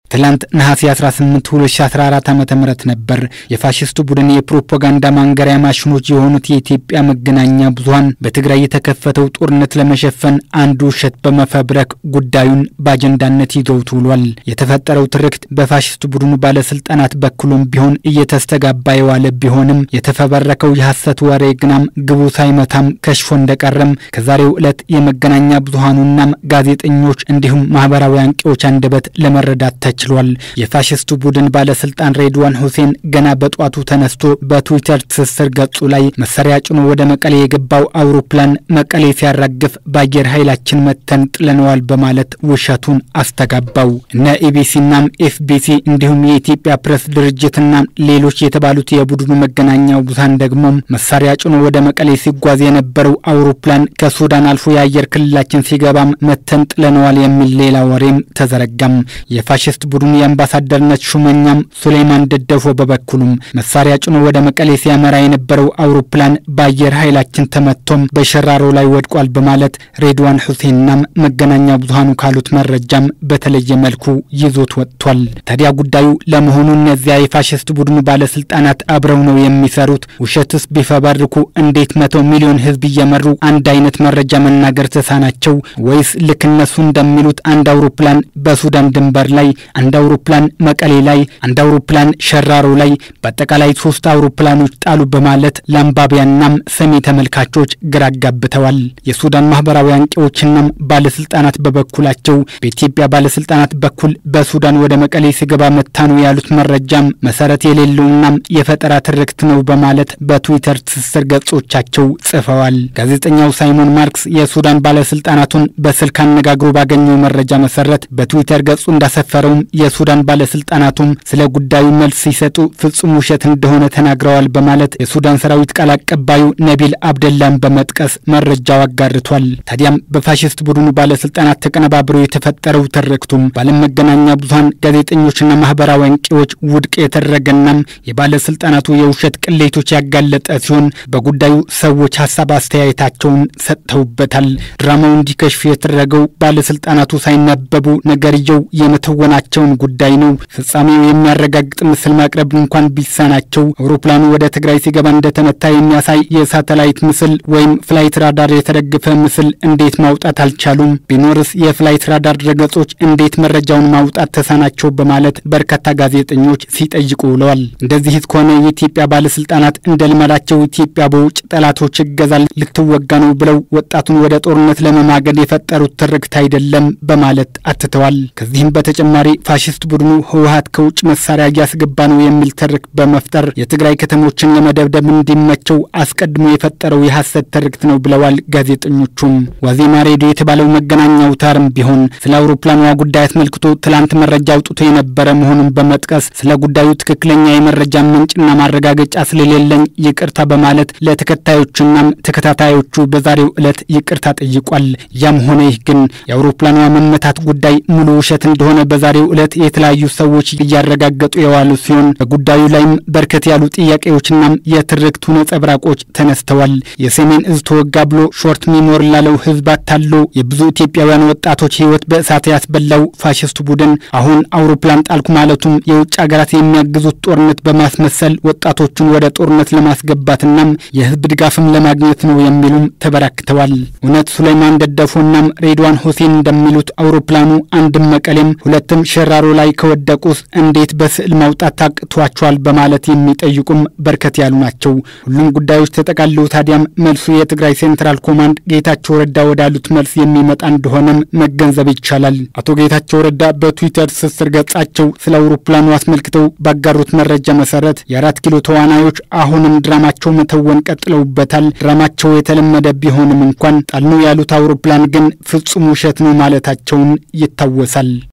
ትላንት ነሐሴ 18 2014 ዓ ም ነበር የፋሽስቱ ቡድን የፕሮፓጋንዳ ማንገሪያ ማሽኖች የሆኑት የኢትዮጵያ መገናኛ ብዙኃን በትግራይ የተከፈተው ጦርነት ለመሸፈን አንዱ ውሸት በመፈብረክ ጉዳዩን በአጀንዳነት ይዘውት ውሏል። የተፈጠረው ትርክት በፋሽስቱ ቡድኑ ባለስልጣናት በኩልም ቢሆን እየተስተጋባ የዋለ ቢሆንም የተፈበረከው የሐሰት ወሬ ግናም ግቡ ሳይመታም ከሽፎ እንደቀረም ከዛሬው ዕለት የመገናኛ ብዙኃኑናም ጋዜጠኞች እንዲሁም ማህበራዊ አንቂዎች አንደበት ለመረዳት ተችሏል። የፋሽስቱ ቡድን ባለስልጣን ሬድዋን ሁሴን ገና በጧቱ ተነስቶ በትዊተር ትስስር ገጹ ላይ መሳሪያ ጭኖ ወደ መቀሌ የገባው አውሮፕላን መቀሌ ሲያራግፍ በአየር ኃይላችን መተን ጥለነዋል በማለት ውሸቱን አስተጋባው። እነ ኢቢሲናም ኤፍቢሲ እንዲሁም የኢትዮጵያ ፕሬስ ድርጅትና ሌሎች የተባሉት የቡድኑ መገናኛ ብዙኃን ደግሞ መሳሪያ ጭኖ ወደ መቀሌ ሲጓዝ የነበረው አውሮፕላን ከሱዳን አልፎ የአየር ክልላችን ሲገባም መተን ጥለነዋል የሚል ሌላ ወሬም ተዘረጋም። የፋሽስት ቡድኑ የአምባሳደርነት ሹመኛም ሱሌይማን ደደፎ በበኩሉም መሳሪያ ጭኖ ወደ መቀሌ ሲያመራ የነበረው አውሮፕላን በአየር ኃይላችን ተመቶም በሸራሮ ላይ ወድቋል በማለት ሬድዋን ሁሴንናም መገናኛ ብዙኃኑ ካሉት መረጃም በተለየ መልኩ ይዞት ወጥቷል። ታዲያ ጉዳዩ ለመሆኑ እነዚያ የፋሽስት ቡድኑ ባለስልጣናት አብረው ነው የሚሰሩት? ውሸትስ ቢፈበርኩ እንዴት መቶ ሚሊዮን ሕዝብ እየመሩ አንድ አይነት መረጃ መናገር ተሳናቸው? ወይስ ልክ እነሱ እንደሚሉት አንድ አውሮፕላን በሱዳን ድንበር ላይ፣ አንድ አውሮፕላን መቀሌ ላይ፣ አንድ አውሮፕላን ሸራሮ ላይ በአጠቃላይ ሶስት አውሮፕላኖች ጣሉ በማለት ለአንባቢያናም ሰሚ ተመልካቾች ግራ አጋብተዋል። የሱዳን ማህበራዊ አንቂዎችናም ባለስልጣናት በበኩላቸው በኢትዮጵያ ባለስልጣናት በኩል በሱዳን ወደ መቀሌ ሲገባ መታ ነው ያሉት መረጃም መሰረት የሌለውናም የፈጠራ ትርክት ነው በማለት በትዊተር ትስስር ገጾቻቸው ጽፈዋል። ጋዜጠኛው ሳይሞን ማርክስ የሱዳን ባለስልጣናቱን በስልክ አነጋግሮ ባገኘው መረጃ መሰረት በትዊተር ገጹ እንዳሰፈረውም የሱዳን ባለስልጣናቱም ስለ ጉዳዩ መልስ ሲሰጡ ፍጹም ውሸት እንደሆነ ተናግረዋል በማለት የሱዳን ሰራዊት ቃል አቀባዩ ነቢል አብደላን በመጥቀስ መረጃው አጋርቷል። ታዲያም በፋሽስት ቡድኑ ባለስልጣናት ተቀነባብሮ የተፈጠረው ትርክቱም በዓለም መገናኛ ብዙኃን ጋዜጠኞችና ማህበራዊ አንቂዎች ውድቅ የተደረገናም የባለስልጣናቱ የውሸት ቅሌቶች ያጋለጠ ሲሆን በጉዳዩ ሰዎች ሀሳብ አስተያየታቸውን ሰጥተውበታል። ድራማው እንዲከሽፍ የተደረገው ባለስልጣናቱ ሳይነበቡ ነገርየው የመተወናቸውን ጉዳይ ነው። ፍጻሜው የሚያረጋግጥ ምስል ማቅረብ እንኳን ቢሳናቸው አውሮፕላኑ ወደ ትግራይ ሲገባ እንደተመታ የሚያሳይ የሳተላይት ምስል ወይም ፍላይት ራዳር የተደገፈ ምስል እንዴት ማውጣት አልቻሉም? ቢኖርስ የፍላይት ራዳር ድረገጾች እንዴት መረጃውን ማውጣት ተሳናቸው? በማለት በርካታ ጋዜጠኞች ሲጠይቁ ውለዋል። እንደዚህ ከሆነ የኢትዮጵያ ባለስልጣናት እንደ ልማዳቸው ኢትዮጵያ በውጭ ጠላቶች እገዛ ልትወጋ ነው ብለው ወጣቱን ወደ ጦርነት ለመማገድ የፈጠሩት ትርክት አይደለም በማለት አትተዋል። ከዚህም በተጨማሪ ፋሽስት ቡድኑ ህወሀት ከውጭ መሳሪያ እያስገባ ነው የሚል ትርክት በመፍጠር የትግራይ ከተሞችን ለመደብደብ እንዲመቸው አስቀድሞ የፈጠረው የሐሰት ትርክት ነው ብለዋል ጋዜጠኞቹም። ዋዜማ ሬዲዮ የተባለው መገናኛ አውታርም ቢሆን ስለ አውሮፕላኗ ጉዳይ አስመልክቶ ትላንት መረጃ አውጥቶ የነበረ መሆኑን በመጥቀስ ስለ ጉዳዩ ትክክለኛ የመረጃ ምንጭና ማረጋገጫ ስለሌለኝ ይቅርታ በማለት ለተከታዮቹናም ተከታታዮቹ በዛሬው ዕለት ይቅርታ ጠይቋል። ያም ሆነ ይህ ግን የአውሮፕላኗ መመታት ጉዳይ ሙሉ ውሸት እንደሆነ በዛሬው ዕለት የተለያዩ ሰዎች እያረጋገጡ የዋሉ ሲሆን በጉዳዩ ላይም በርከት ያሉ ጥያቄዎችናም የትርክቱ ነጸብራቆች ተነስተዋል። የሰሜን እዝ ተወጋ ብሎ ሾርት ሚሞር ላለው ህዝብ አታሎ የብዙ ኢትዮጵያውያን ወጣቶች ህይወት በእሳት ያስበላው ፋሽስቱ ቡድን አሁን አውሮፕላን ጣልኩ ማለቱም የውጭ ሀገራት የሚያግዙት ጦርነት በማስመሰል ወጣቶቹን ወደ ጦርነት ለማስገባትናም የህዝብ ድጋፍም ለማግኘት ነው የሚሉም ተበራክተዋል። እውነት ሱሌይማን ደደፎናም ሬድዋን ሁሴን እንደሚሉት አውሮፕላኑ አንድም መቀሌም ሁለትም ሸራሮ ላይ ከወደቁስ እንዴት በስዕል ማውጣት ታቅቷቸዋል? በማለት የሚጠይቁም በርከት ያሉ ናቸው። ሁሉም ጉዳዮች ተጠቃልለው ታዲያም መልሱ የትግራይ ሴንትራል ኮማንድ ጌታቸው ረዳ ወዳሉት መልስ የሚመጣ እንደሆነም መገንዘብ ይቻላል። አቶ ጌታቸው ረዳ በትዊተር ትስስር ገጻቸው ስለ አውሮፕላኑ አስመልክተው ባጋሩት መረጃ መሰረት የአራት ኪሎ ተዋናዮች አሁንም ድራማቸው መተወን ቀጥለውበታል። ድራማቸው የተለመደ ቢሆንም እንኳን ጣልነው ያሉት አውሮፕላን ግን ፍጹም ውሸት ነው ማለታቸውን ይታወሳል።